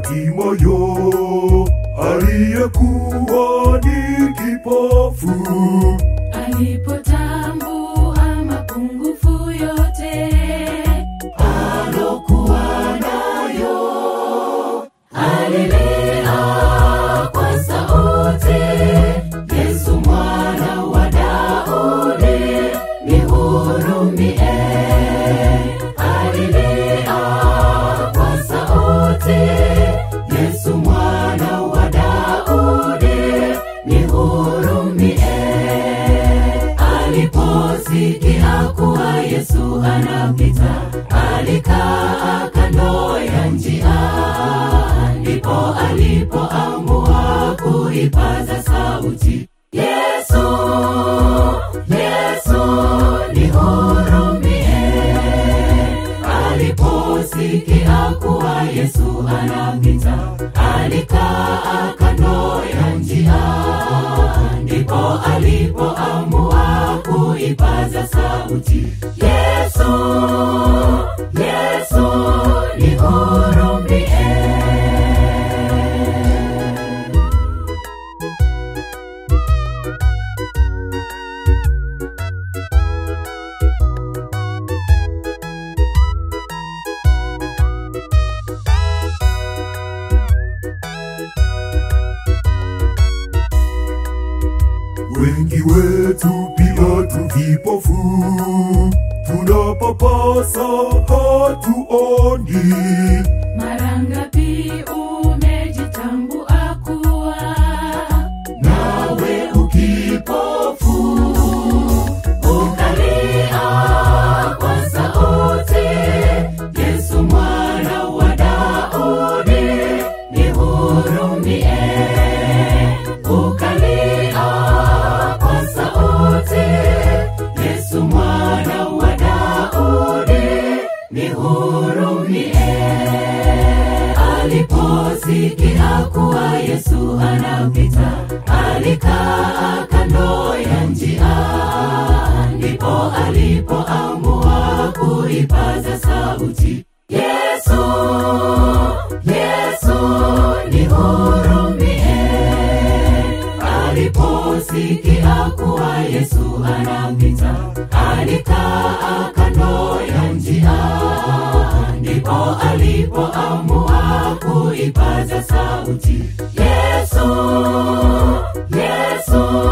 Batimayo aliyekuwa ni kipofu alipotambua mapungufu yote alokuwa nayo, alilia kwa sauti, Yesu mwana wa Daudi, nihurumie. Alilia kwa sauti, Yesu mwana wa Daudi, nihurumie aliposikia kuwa Yesu anapita, alikaa kando ya njia, ndipo alipoamua kuipaza sauti, Yesu, Yesu, nihurumie. Aliposikia kuwa Yesu anapita, alikaa kando ya njia, ndipo alipoamua kuipaza sauti, Yesu, Yesu, nihurumie. wengi wetu pia tu vipofu tunapapasa hatuoni Mara ngapi umejitambua kuwa nawe ukipofu, ukalia kwa sauti, Yesu mwana wa Daudi, nihurumie. Ukalia kwa sauti, Yesu mwana wa Daudi, nihurumie. Aliposikia kuwa Yesu anapita, alikaa kando ya njia, ndipo alipoamua kuipaza sauti, Yesu, Yesu, nihurumie. Aliposikia kuwa Yesu anapita, alikaa kando ya njia, ndipo alipoamua kuipaza sauti, Yesu, Yesu,